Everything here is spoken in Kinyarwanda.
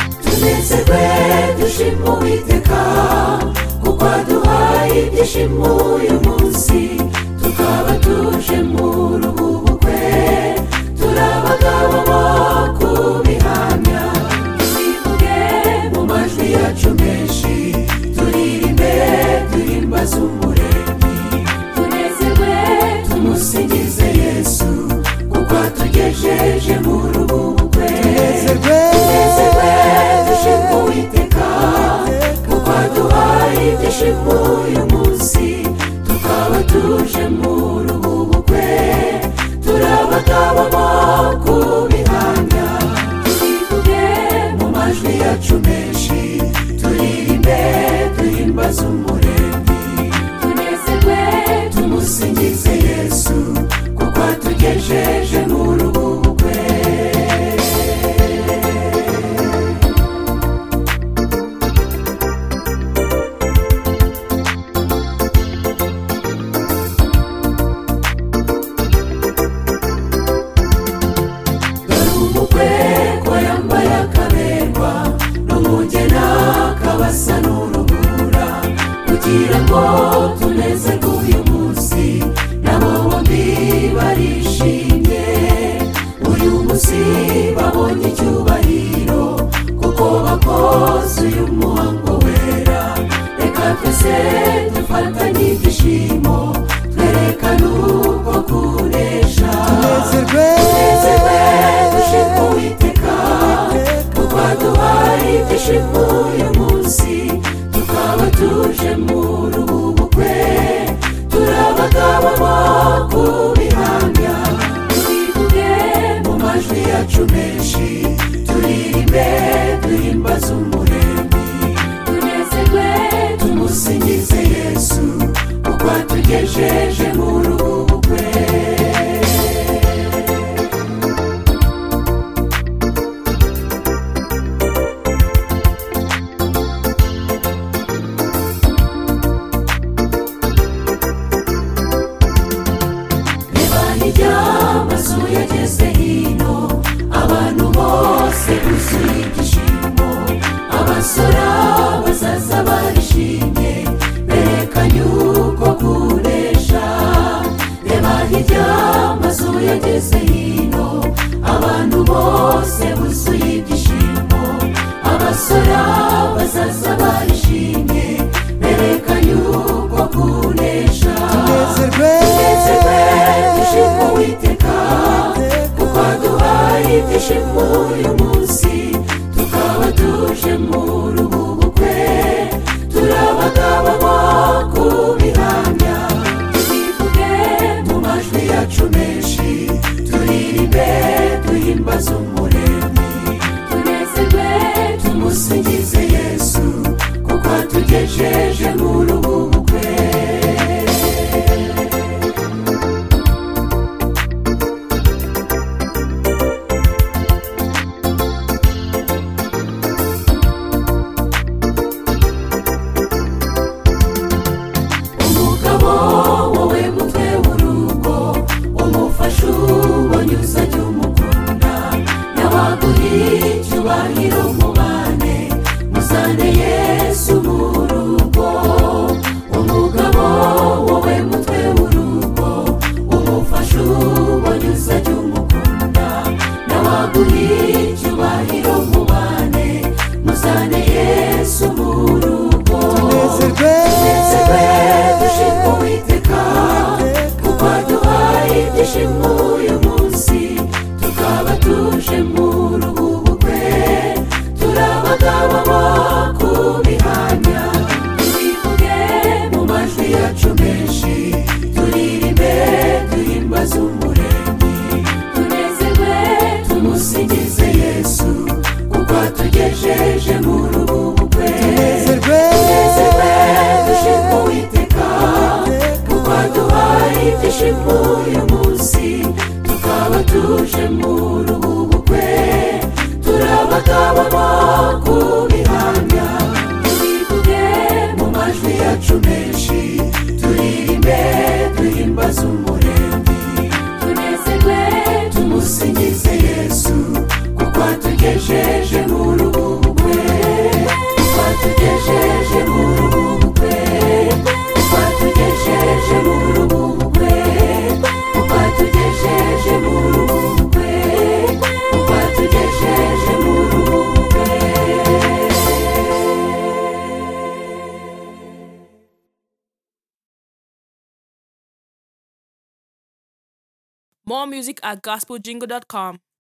tunezerwe dushima uwiteka kuko aduhaye ibyishimo uyu munsi tukaba tuje mu ruhubukwe turabagabo bo kubihamya twivuge mu majwi yacu menshi turirimbe duhimbaze umuremyi tunezerwe tumusingize yesu kuko atugejeje mu ruhubukwe tunezerwe dushima uwiteka kuko aduhaye ibyishimo uyu munsi tukaba tuje mu ruhubukwe turabagabo bo kubihamya turivuge mu majwi yacu menshi turirimbe duhimbaze umuremyi tunezerwe tumusingize yesu kuko atugejeje mu ruhubukwe umukwe ko yambaye akaberwa n'umugena kabasa n'urubura kugira ngo tuneze uyu munsi nabo bombi barishimye uyu munsi babonye icyubahiro kuko bakoze uyu muhango wera reka twese dufatanye ibyishimo twerekane uko kunesha tunezerwe dushima uwiteka kuko aduhaye ibyishimo uyu munsi tukaba tuje mu ruhubukwe turabagabo bo kubihamya twivuge mu majwi yacu menshi turirimbe duhimbaze umuremyi tunezerwe tumusingize yesu kuko atugejeje mu ruhubukwe ibani ry'amazu yageze hino abantu bose buzuye ibyishimo abasora bazaza barishimye berekanye uko kunesha reba hirya amazu yageze hino abantu bose buzuye ibyishimo abasora bazaza barishimye berekanye uko kunesha tunezerwe dushima uwiteka kuko aduhaye ibyishimo uyu munsi tukaba tuje mu ruhubukwe turabagabo bo kubihamya twivuge mu majwi yacu menshi turirimbe duhimbaze umuremyi tunezerwe tumusingize yesu kuko atugejeje mu ruhubukwe umugabo wowe mutwe w'urugo umufasha ubonyuza jya umukunda n'abaguhiye icyubahiro umubane muzane yesu mu rugo umugabo wowe mutwe w'urugo umufasha ubonyuza jya umukunda n'abaguhiye icyubahiro umubane muzane yesu mu rugo tunezerwe dushima uwiteka kuko aduhaye ibyishimo uyu munsi tukaba tuje mu ruhubukwe turabagabo bo kubihamya twivuge mu majwi yacu menshi turirimbe duhimbaze umuremyi tunezerwe tumusingize yesu kuko atugejeje mu ruhubukwe tunezerwe dushima uwiteka kuko aduhaye ibyishimo uyu munsi tukaba tuje mu ruhubukwe turabagabo bo kubihamya twivuge mu majwi yacu menshi turirimbe duhimbaze umuremyi tunezerwe tumusingize yesu kuko atugejeje mu ruhubukwe More music at gospeljingle.com.